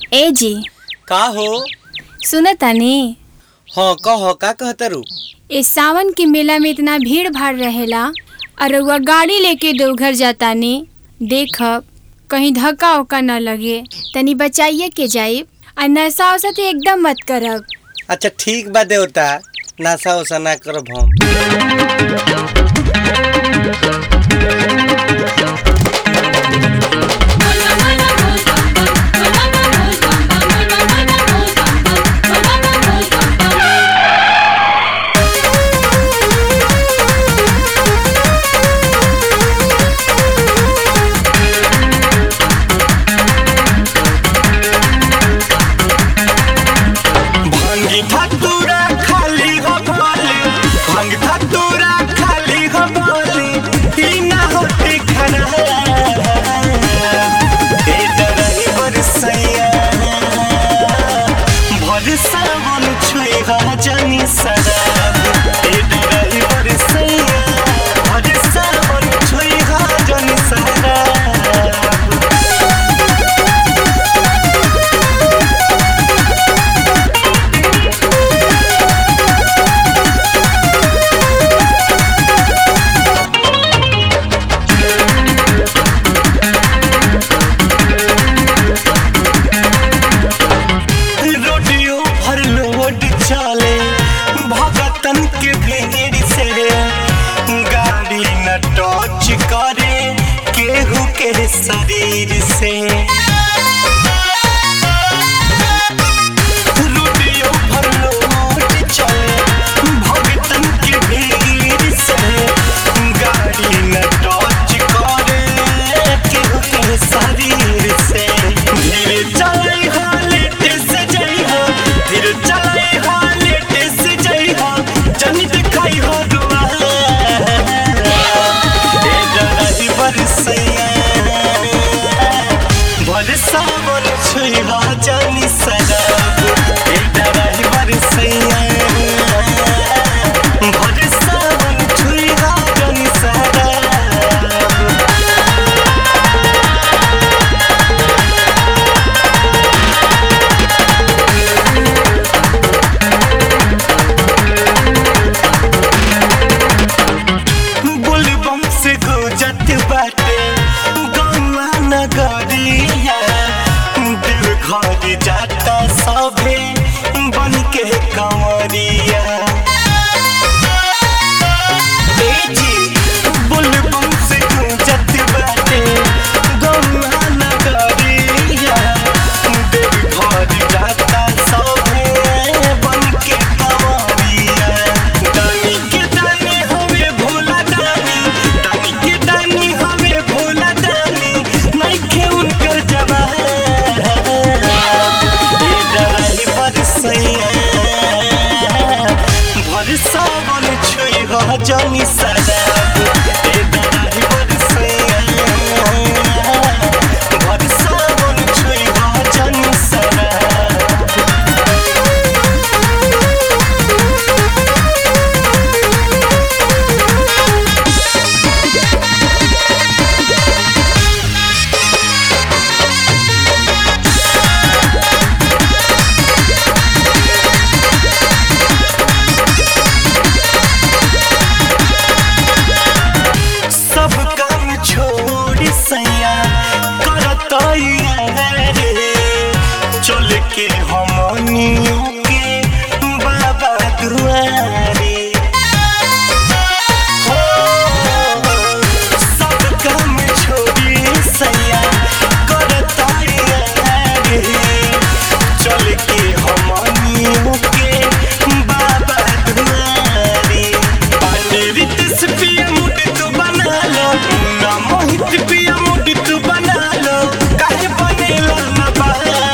ए जी का हो सुन तनी हाँ कह का कहतरू इस सावन के मेला में इतना भीड़ भाड़ रहेला और रउआ गाड़ी लेके देवघर जातानी देखब कहीं धक्का उक्का न लगे तनी बचाइए के जाइब और नशा वशा तो एकदम मत करब अच्छा ठीक बा देवता नशा उशा ना करब हम भांगी धतूरा खाली हो भोली भांग धतूरा खाली हो भोली ई ना होती खाना ए डरई बरसैया भर सावन छुई हा जानी शराब ए डरई बरसैया भर सावन छुई हा जानी शराब रोडियो भर लोड चले भगतन के भीड़ से गाड़ी न टच करे केहू के शरीर से रोडियो भर लोड चले भगतन के भीड़ से गाड़ी न टच करे केहू के शरीर से धीरे चलाई हा लेट से जाई हा धीरे चलाई हा लेट से जाई हा जनी दिखाई हा दुआ ए डराई बरसैया बरसा बोल छुई हा जानी शराब ए डराई बरसैया बरसा बोल छुई हा जानी शराब बुलबम से गुजत बाटे गौवा नगरिया दिल घर जाता सभे बन के कंवरिया ए जी, बुलबम से गुजत बाटे गौवा नगरिया दिल घर जाता सभे बन के कंवरिया दानी के दानी हवे भोला दानी दानी के दानी हवे भोला दानी नइखे उनकर जवान ए डराई बरसैया भरसा बन छुई हो जानी शराब ए डराई बरसैया भरसा बन छुई हो जानी शराब सब काम छोड़ सैया करतैया रे चल के हमनियों के बाबा दुआरे हो सब काम छोड़ी सैया करतैया रे चल के हमनियों के बाबा दुआरे पांडित से पिया मुड़ी तू बना लो ना मोहित पिया मुड़ी तू बना लो काहे बनेला ना बा